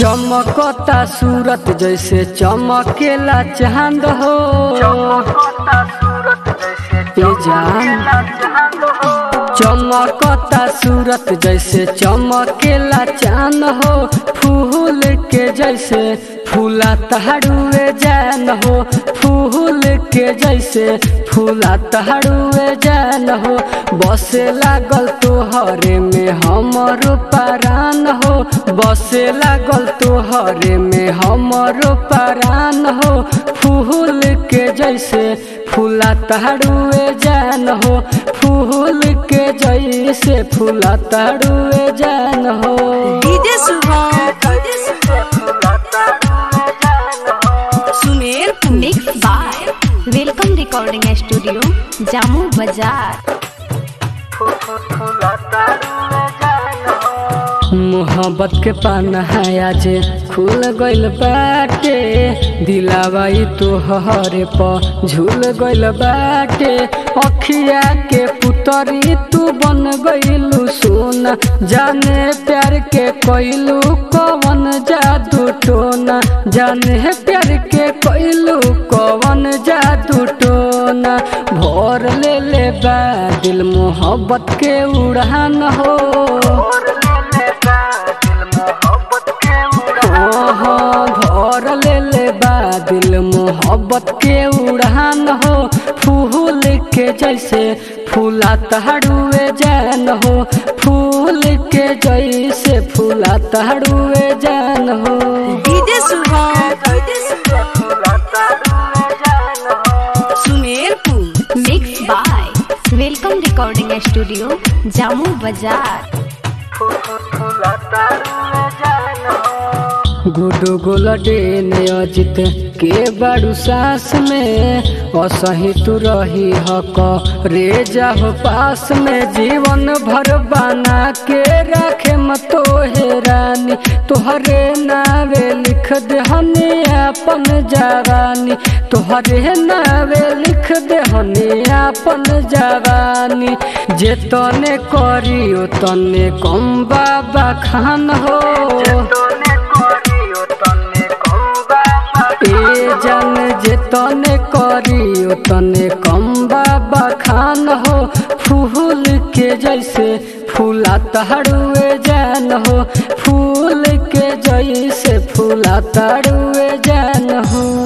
चमकता सूरत जैसे चमकेला चांद हो ये जान चमकता सूरत जैसे चमकेला चांद हो फूल के जैसे फूला तहड़ुए जान हो फूल के जैसे फूला तहड़ुए जान हो बसे लागल तोहरे में हमरो परान हो बसे लागल तोहरे में हमरो परान हो फूल के जैसे फूला तहड़ुए जान हो फूल के जैसे फूला तहड़ुए जान हो DJ Shubham Sunil mix by welcome recording studio Jamu बाजार मोहब्बत के पाना है आज खुल गइल बाटे दिलावाई तोहरे प झूल गइल बाटे अखिया के पुतरी तू बन गइलू सोना जाने प्यार के कइलू कवन जादू टोना जाने प्यार के कइलू कवन जादू टोना भर ले ले बा दिल मोहब्बत के उड़ान हो हाँ भर ले ले बा दिल मोहब्बत के उड़ान हो फूल के जैसे फूला तहड़ुए जान हो फूल के जैसे फूला तहड़ुए जान हो DJ Shubham Sunil mix by welcome recording studio Jamu बाजार गुडू गोलडे ने अजित के बारू सास में असही तू रही हक रे जाहो पास में जीवन भर बना के रखे मतो हे रानी तोहरे नावे लिख दे हनी अपन जवानी तोहरे नावे लिख दे हनी अपन जवानी जे तने करियो तने कम बाबा खान हो ए जन जे तने करियो तने कम बाबा खान हो फूल के जैसे फूला तहड़ुए जान हो फूल के जैसे फूला तड़ुए जान हो